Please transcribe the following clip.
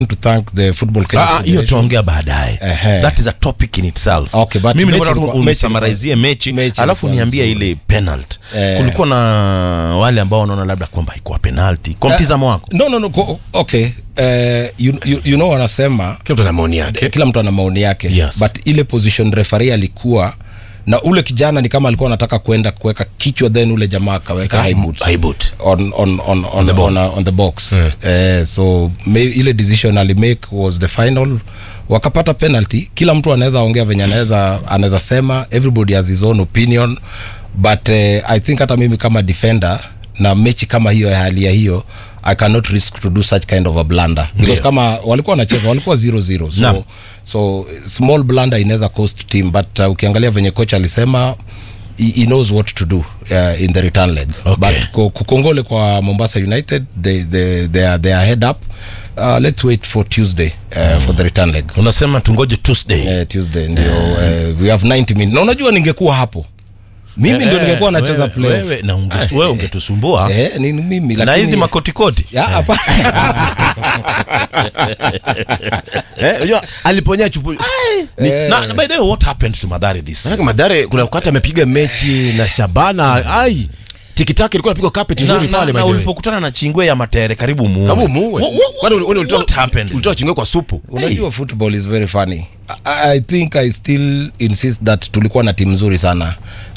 to thank the football Kenya Ah, hiyo Federation. tuongea baadaye Ehe. that is a topic in itself Okay, but mimi mechi nataka ilikuwa- tu mechi unisamarizie mechi mechi alafu ilikuwa niambie nzuri. ile penalty Eh. kulikuwa na wale ambao wanaona labda kwamba haikuwa penalty kwa mtizamo wako no no no ko- okay uh, you, you, you know wanasema kila mtu ana maoni yake kila mtu ana maoni yake Yes. but ile position referee alikuwa na ule kijana ni kama alikuwa anataka kwenda kuweka kichwa then ule jamaa akaweka high boots High boot. on on on on, the, on, uh, on the box eh, so may, ile decision alimake was the final wakapata penalty kila mtu anaweza ongea venye anaweza anaweza sema everybody has his own opinion but eh, i think hata mimi kama defender na mechi kama hiyo ya hali ya hiyo i cannot risk to do such kind of a blunder because Ndio. kama walikuwa wanacheza walikuwa 0-0 Naam. so, so small blunder inaweza cost team but uh, ukiangalia venye coach alisema he, he knows what to do uh, in the return leg Okay. but ku- kukongole kwa mombasa united they, they, they, are, they are head up uh, let's wait for tuesday uh, for the return leg unasema tungoje tuesday uh, tuesday ndio uh, we have 90 minutes na unajua ningekuwa hapo mimi ndio Eh, ningekuwa nacheza wewe- playoff wewe na unge- wewe ungetusumbua eh, ni mimi na lakini hizi makotikoti ya hapa Eh, unajua aliponya chupu Ni- na, na by the way what happened to madhari this Maanake season? Madhare kuna wakati amepiga mechi na Shabana ai tikitaki ilikuwa napigwa carpet na, nzuri na, pale by na the way. ulipokutana na chingwe ya matere karibu muue Kama muue. What- what- Kwani uli- uli- ulitoa- what happened? ulitoa chingwe kwa supu unajua football is very funny I, i think i still insist that tulikuwa na timu nzuri sana